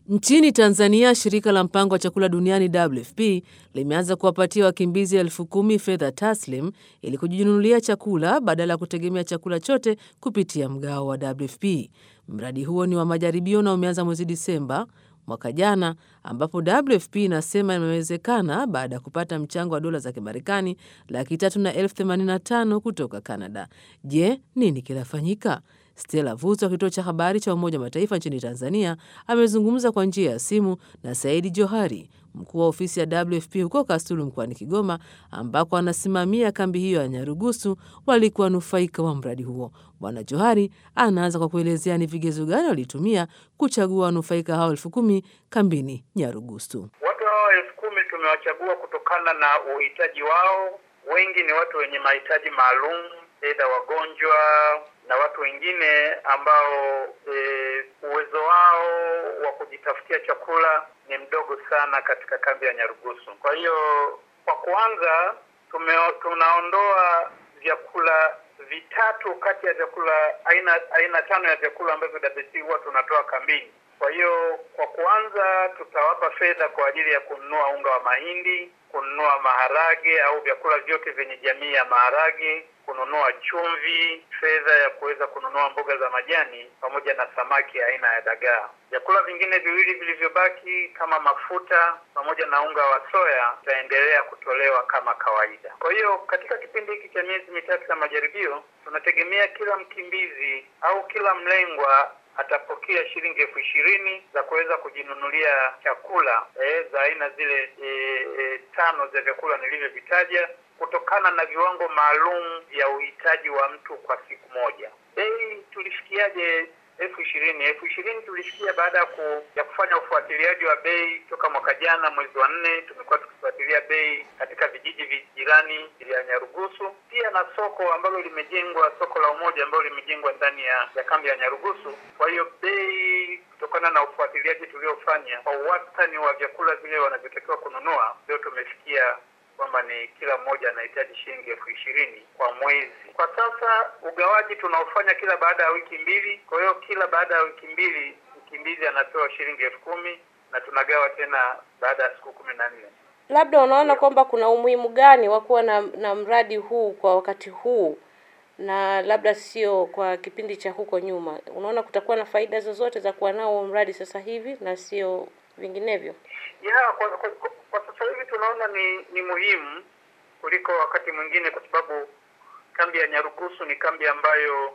Nchini Tanzania, shirika la mpango wa chakula duniani WFP limeanza kuwapatia wakimbizi elfu kumi fedha taslim ili kujinunulia chakula badala ya kutegemea chakula chote kupitia mgao wa WFP. Mradi huo ni wa majaribio na umeanza mwezi Disemba mwaka jana, ambapo WFP inasema imewezekana baada ya kupata mchango wa dola za Kimarekani laki tatu na elfu themanini na tano kutoka Canada. Je, nini kinafanyika? Stella Vuzo wa kituo cha habari cha Umoja wa Mataifa nchini Tanzania amezungumza kwa njia ya simu na Saidi Johari, mkuu wa ofisi ya WFP huko Kasulu mkoani Kigoma, ambako anasimamia kambi hiyo ya Nyarugusu walikuwa wanufaika wa mradi huo. Bwana Johari anaanza kwa kuelezea ni vigezo gani walitumia kuchagua wanufaika hao elfu kumi kambini Nyarugusu. Watu hao elfu kumi tumewachagua kutokana na uhitaji wao. Wengi ni watu wenye mahitaji maalum, aidha wagonjwa na watu wengine ambao e, uwezo wao wa kujitafutia chakula ni mdogo sana katika kambi ya Nyarugusu. Kwa hiyo kwa kuanza, tume, tunaondoa vyakula vitatu kati ya vyakula aina aina tano ya vyakula ambavyo WFP huwa tunatoa kambini. Kwa hiyo kwa kuanza, tutawapa fedha kwa ajili ya kununua unga wa mahindi, kununua maharage au vyakula vyote vyenye jamii ya maharage, kununua chumvi, fedha ya kuweza kununua mboga za majani pamoja na samaki aina ya dagaa. Vyakula vingine viwili vilivyobaki kama mafuta pamoja na unga wa soya itaendelea kutolewa kama kawaida. Kwa hiyo katika kipindi hiki cha miezi mitatu ya majaribio, tunategemea kila mkimbizi au kila mlengwa atapokea shilingi elfu ishirini za kuweza kujinunulia chakula e, za aina zile e, e, tano za vyakula nilivyovitaja kutokana na viwango maalum vya uhitaji wa mtu kwa siku moja. Bei tulifikiaje elfu ishirini? Elfu ishirini tulifikia baada ya ku, ya kufanya ufuatiliaji wa bei toka mwaka jana mwezi wa nne. Tumekuwa tukifuatilia bei katika vijiji jirani vya Nyarugusu, pia na soko ambalo limejengwa, soko la Umoja ambalo limejengwa ndani ya, ya kambi ya Nyarugusu. Kwa hiyo bei kutokana na ufuatiliaji tuliofanya kwa wastani wa vyakula vile wanavyotakiwa kununua, ndio tumefikia kwamba ni kila mmoja anahitaji shilingi elfu ishirini kwa mwezi. Kwa sasa ugawaji tunaofanya kila baada ya wiki mbili. Kwa hiyo kila baada ya wiki mbili mkimbizi anapewa shilingi elfu kumi na tunagawa tena baada ya siku kumi na nne. Labda unaona kwamba kuna umuhimu gani wa kuwa na, na mradi huu kwa wakati huu na labda sio kwa kipindi cha huko nyuma? Unaona kutakuwa na faida zozote za kuwa nao mradi sasa hivi na sio vinginevyo? Yeah, kwa, kwa, kwa, kwa sasa hivi tunaona ni ni muhimu kuliko wakati mwingine, kwa sababu kambi ya Nyarugusu ni kambi ambayo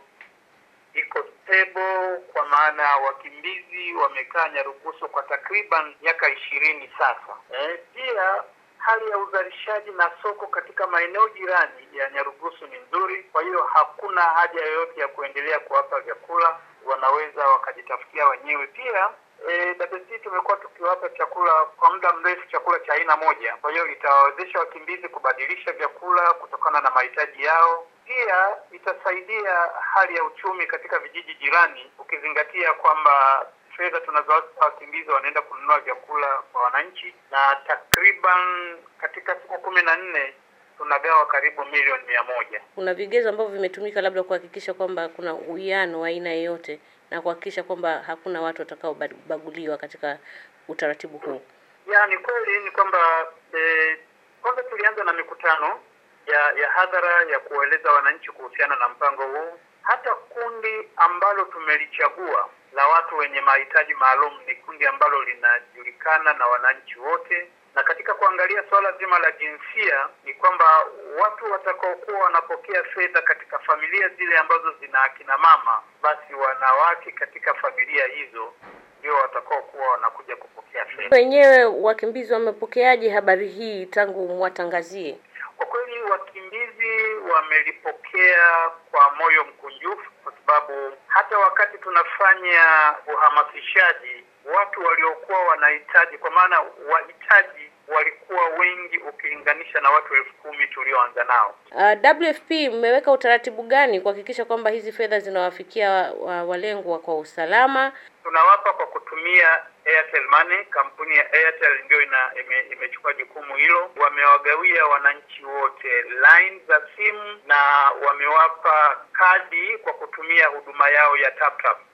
iko stable, kwa maana wakimbizi wamekaa Nyarugusu kwa takriban miaka ishirini sasa. Eh, pia hali ya uzalishaji na soko katika maeneo jirani ya Nyarugusu ni nzuri, kwa hiyo hakuna haja yoyote ya kuendelea kuwapa vyakula, wanaweza wakajitafutia wenyewe. Pia E, WFP tumekuwa tukiwapa chakula kwa muda mrefu, chakula cha aina moja. Kwa hiyo itawawezesha wakimbizi kubadilisha vyakula kutokana na mahitaji yao. Pia itasaidia hali ya uchumi katika vijiji jirani, ukizingatia kwamba fedha tunazowapa wakimbizi wanaenda kununua vyakula kwa wananchi, na takriban katika siku kumi na nne tunagawa karibu milioni mia moja. Kuna vigezo ambavyo vimetumika labda kuhakikisha kwamba kuna uwiano wa aina yoyote na kuhakikisha kwamba hakuna watu watakaobaguliwa katika utaratibu huu. Ya, ni kweli ni kwamba eh, kwanza tulianza na mikutano ya ya hadhara ya kueleza wananchi kuhusiana na mpango huu. Hata kundi ambalo tumelichagua la watu wenye mahitaji maalum ni kundi ambalo linajulikana na wananchi wote na katika kuangalia suala zima la jinsia ni kwamba watu watakaokuwa wanapokea fedha katika familia zile ambazo zina akina mama, basi wanawake katika familia hizo ndio watakaokuwa wanakuja kupokea fedha. Wenyewe wakimbizi wamepokeaje habari hii tangu mwatangazie? Kwa kweli wakimbizi wamelipokea kwa moyo mkunjufu, kwa sababu hata wakati tunafanya uhamasishaji watu waliokuwa wanahitaji, kwa maana wahitaji walikuwa wengi ukilinganisha na watu elfu kumi tulioanza nao. Uh, WFP mmeweka utaratibu gani kuhakikisha kwamba hizi fedha zinawafikia wa, walengwa kwa usalama? Tunawapa kwa kutumia Airtel Money. Kampuni ya Airtel ndio ina ime, imechukua jukumu hilo. Wamewagawia wananchi wote line za simu na wamewapa kadi kwa kutumia huduma yao ya TapTap.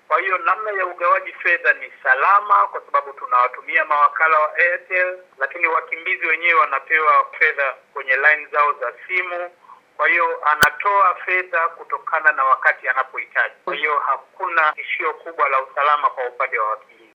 Kwa hiyo namna ya ugawaji fedha ni salama, kwa sababu tunawatumia mawakala wa Airtel, lakini wakimbizi wenyewe wanapewa fedha kwenye line zao za simu. Kwa hiyo anatoa fedha kutokana na wakati anapohitaji. Kwa hiyo hakuna tishio kubwa la usalama kwa upande wa wakimbizi.